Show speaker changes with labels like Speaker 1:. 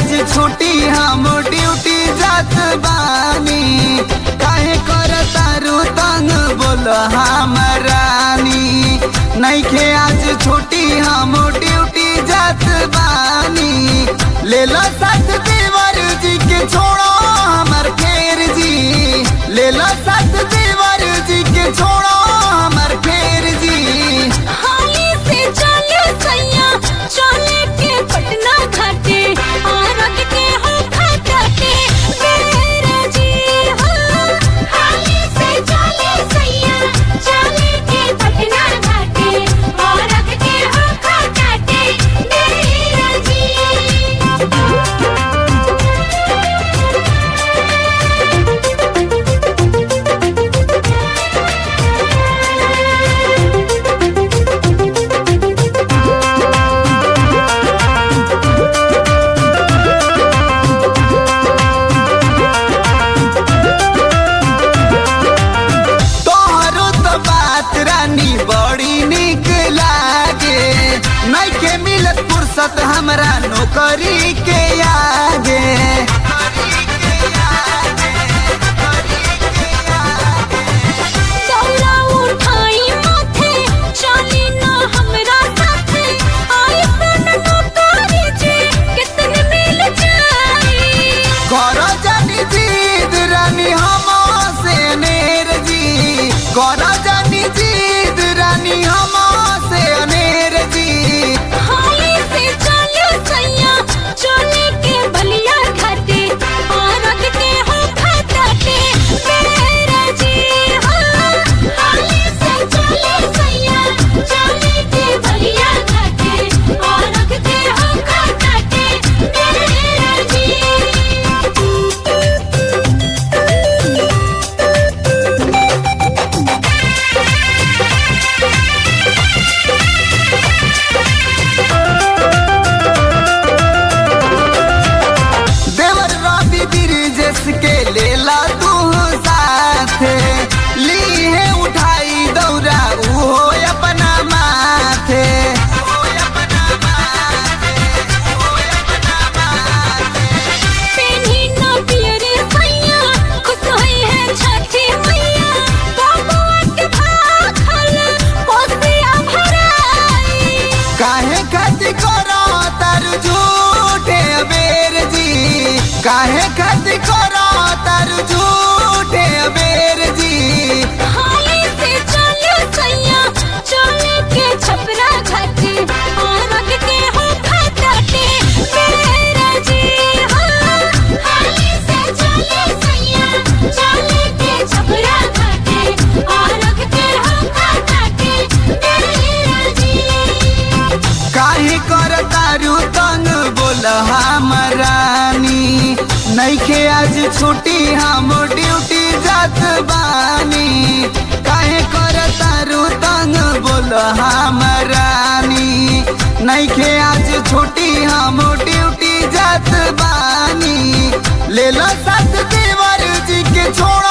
Speaker 1: आज छुट्टी हम ड्यूटी जात बानी काहे कर तारू तंग बोल हमरानी नइखे आज छुट्टी हम ड्यूटी जात बानी ले लो साथ देवर जी के छोड़ो हमर फेर जी ले लो साथ देवर जी के छोड़ो हमर फेर जी
Speaker 2: हाली से चले सैया चले के पटना घाटे आरग के हो खाता के मेरा जी हाँ हाली से चले सैया चले के पटना घाटे आरग के हो खाता के मेरा जी
Speaker 1: तोहरो तो बात रानी बड़ी निक लागे नइखे मिलत फुर्सत हमरा नौकरी के आगे
Speaker 2: दौरा उठाई माथे चली ना हमरा साथे आई सन नौकरी जे कितन मिल जाई
Speaker 1: कर जानी जीद रानी हम से अनेर जी कर जानी जीद रानी हम से अनेर जी
Speaker 2: हाली से चले सैया चले के बलिया घाटे आरग के हो खाता के मेरा जी हाँ हाली से चले सैया चले के बलिया घाटे आरग के हो खाता के मेरा जी
Speaker 1: देवर रवि ब्रिजेश के लेला तू साथ ली है उठाई दौरा उहो अपना माथे
Speaker 2: पेन्ही ना पियरे सैया खुश होई है छठी मैया बबुआ के भाखल पोसिया भराई
Speaker 1: काहे खातिर करो तार झूठे अबेर जी काहे खातिर करो तार झूठे अबेर जी
Speaker 2: हाली से चले सैया चले के छपरा घाटे आरग के हो खाता के मेरा जी हाँ हाली से चले सैया चले के छपरा घाटे आरग के हो खाता के मेरा जी
Speaker 1: काहे कर तारू तंग बोल हमरानी नइखे आज छुट्टी हम ड्यूटी जात बानी काहे कर तारू तंग बोल हमरानी नइखे आज छुट्टी हम ड्यूटी जात बानी ले लो साथ देवर जी के छोड़